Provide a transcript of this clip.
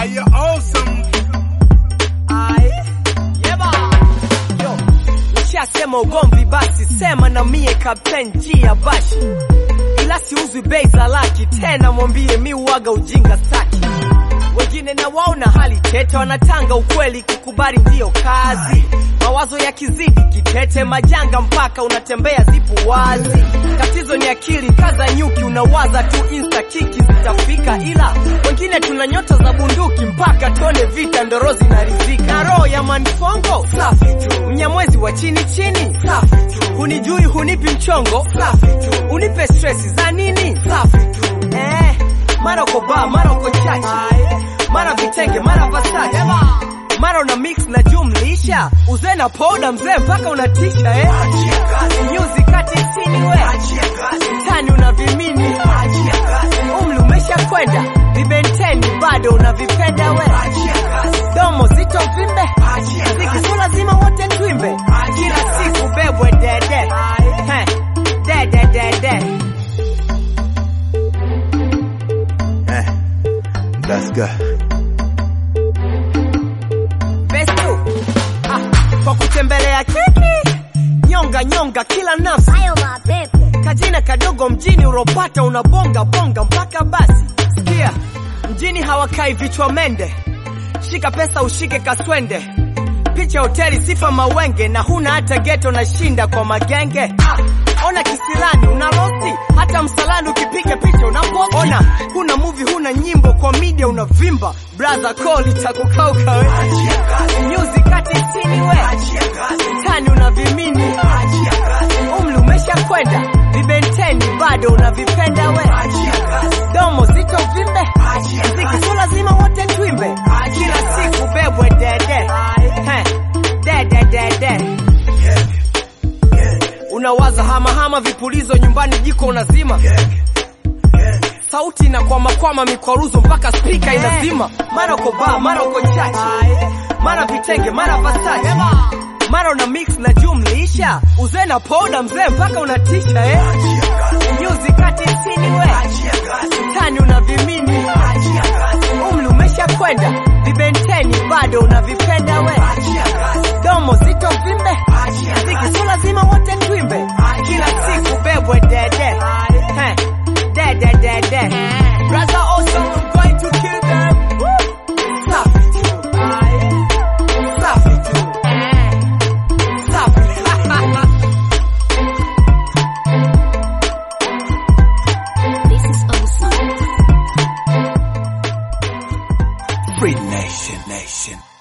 Are you awesome? Ai, yeba. Yo, nishasema ugomvi basi sema na mie Captain G ya bashi ila siuzwi bei za laki tena mwambie mi uwaga ujinga saki wengine na waona hali tete wanatanga ukweli kukubali ndiyo kazi mawazo ya kizidi kitete majanga mpaka unatembea zipo wazi tatizo ni akili kaza nyuki unawaza tu insta kiki zitafika ila wengine tuna nyota za bunduki mpaka tone vita ndoro zinarizika na roho ya manfongo safi tu mnyamwezi wa chini chini safi tu hunijui hunipi mchongo safi tu unipe stresi za nini safi tu eh, mara uko ba mara uko chachi mara vitenge mara vasaji mara una mix na jumlisha uzee na poda mzee mpaka unatisha eh? nyuzi kati sini we tani una vimini umri umesha kwenda vibenteni bado unavipenda we domo zito vimbe ziki so lazima wote twimbe kila siku bebwe dede Heh, dede dede Eh, that's good. Bestu ah, kwa kutembelea kiki nyonga nyonga kila nafsi Hayo mapepe. kajina kadogo mjini uropata unabonga bonga mpaka basi sikia mjini hawakai vichwa mende shika pesa ushike kaswende picha hoteli sifa mawenge na huna hata geto na shinda kwa magenge ah, ona kisirani una losi hata msalani ukipiga picha unaposti ona huna movie huna nyimbo kwa media unavimba brother call itakukauka we nyuzi kati sini we tani una vimini umri umesha kwenda vibenteni bado unavipenda we domo zito vimbe mziki so lazima wote twimbe kila siku bebwe dede Heh, dede dede unawaza hamahama vipulizo nyumbani jiko unazima sauti na kwamakwama mikwaruzo mpaka spika inazima mara uko baa mara uko chachi mara vitenge mara vasaji mara una mix na jumlisha uzee na poda mzee mpaka unatisha eh? nyuzi kati sini we tani una vimini umri umesha kwenda vibenteni bado unavipenda we domo zito vimbe ziki so lazima wote twimbe kila siku bebwe dede Heh, dede dede brother awesome I'm going to kill them Woo! safi tu safi tu safi This is awesome. Free Nation Nation.